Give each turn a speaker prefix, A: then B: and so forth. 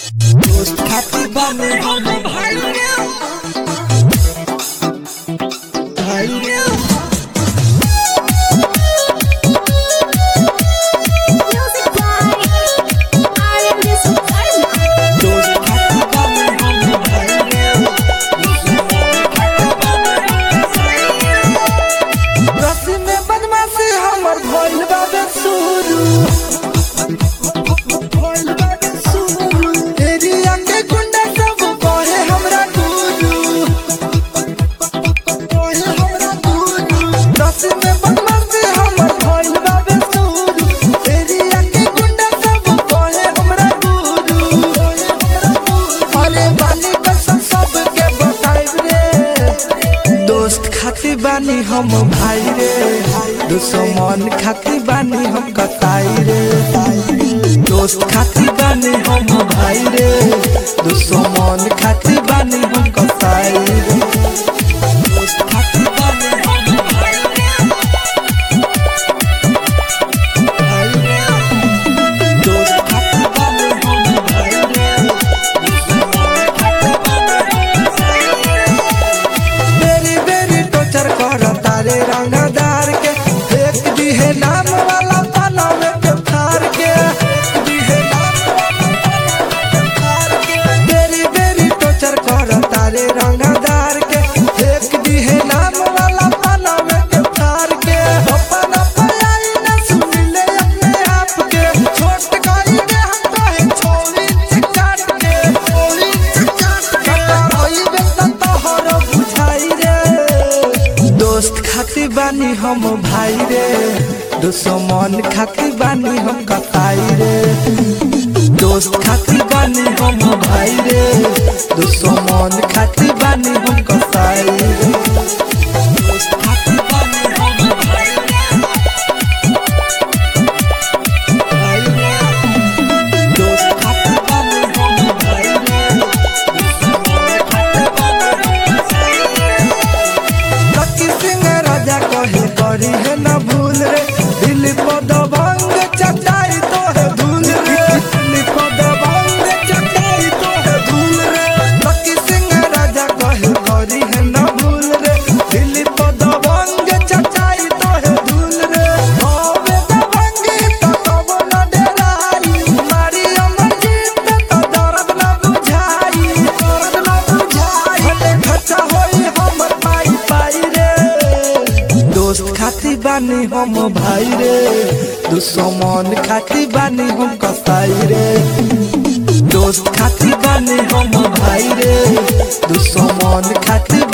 A: दोस्त खातिर बने हम भाई रे भाई रे
B: Music by R&B Sultan.
A: दोस्त खातिर बने हम भाई रे रस्सी में बदमाशी हमर भइल बाबे शुरू भइल बाबे शुरू एरिया के गुंडा सब कहे हमरा गुरु कहे हमरा गुरु रस्सी में बदमाशी हमर भइल बाबे शुरू एरिया के गुंडा सब कहे हमरा गुरु अरे बाली कसम सबके बताइब रे दोस्त खातिर बानी हम भाई रे दुश्मन खातिर बानी हम कताई रे दोस्त खातिर बानी हम भाई रे दुश्मन खातिर बानी हम कताई रे दोस्त खातिर बानी हम भाई रे भाई रे दोस्त खातिर बानी हम भाई रे दुश्मन खातिर बानी हम कताई रे बेरी बेरी टोचर कर तारे रंगदार के एक दिहे नाम वाला पाना में के फार के एक दिहे नाम वाला पाना में के फार के बेरी बेरी टोचर कर तारे रंगदार के एक दिहे नाम वाला पाना में के फार के अपना पलाई न सुन ले अपने आप के छोट करी दे हम कहे छोरी से काट के छोरी से काट के होई बेटा तोहर बुझाई रे दोस्त खातिर बानी हम भाई रे दुश्मन खातिर बानी हम कताई रे दोस्त खातिर बानी हम भाई रे दुश्मन खातिर बानी हम कताई रे दोस्त खातिर बानी हम भाई रे भाई रे दोस्त खातिर बानी हम भाई रे दुश्मन खातिर बानी हम कताई रे लकी सिंह राजा कहे करी है न भूल रे दिल पर दबंग चटाई तो है धूल रे दिल पर दबंग चटाई तो है धूल रे लकी सिंह राजा कहे करी है न भूल रे दिल पर दबंग चटाई तो है धूल रे होवे दबंगी तो कबो न डराई मारी अमर जीत तो दर्द न बुझाई दर्द न बुझाई भले खर्चा होई हमर पाई पाई रे दोस्त खातिर बानी हम भाई रे दुश्मन खातिर बानी हम कसाई रे दोस्त खातिर बानी हम भाई रे दुश्मन खातिर